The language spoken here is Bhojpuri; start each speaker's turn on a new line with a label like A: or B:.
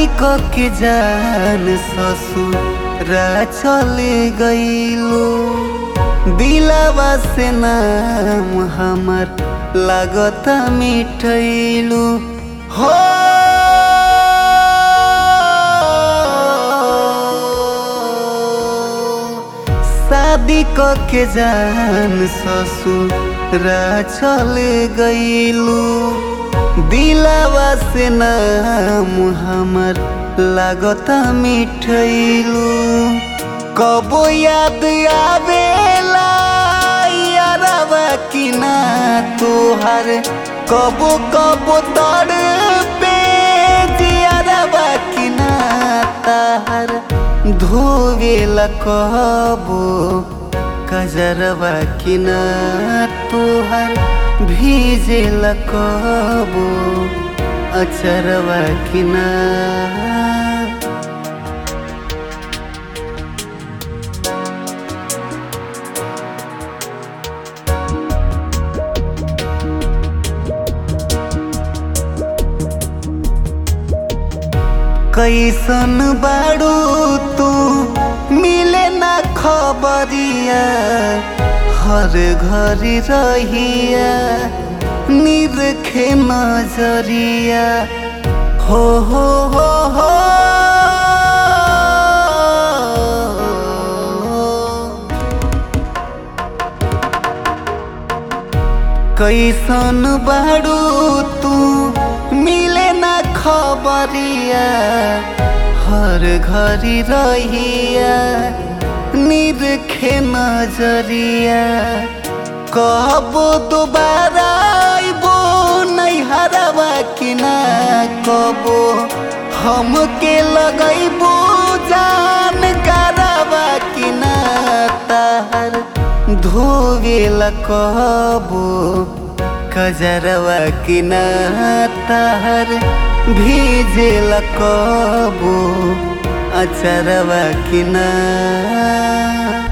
A: शादी क के जान ससुरा चले गईलो दिलावा से नाम हमर लागता मिठैलू हो शादी क के जान ससुरा चले गईलू दिलावा से नाम हमर लागता मिठैलू कबो याद आवेला यारवा कि ना तोहर कबो कबो तर पे जियारवा कि ना ताहर धोवेला कबो कजरवा कि ना तोहर भीजेला कबो अचरवा कि ना कैसन बाड़ू तू मिले ना खबरिया हर घरी रहिया निरखे नजरिया हो हो हो हो कैसन बाड़ू तू मिले ना खबरिया हर घरी रहिया निरखे नजरिया कबो दोबारा आइबो नहीं हरवा कि ना कबो हमके लगैबो जान करवा कि ना ताहर धोवेला कबो कजरवा कि ना ताहर भीजेला कबो अचरवा कि ना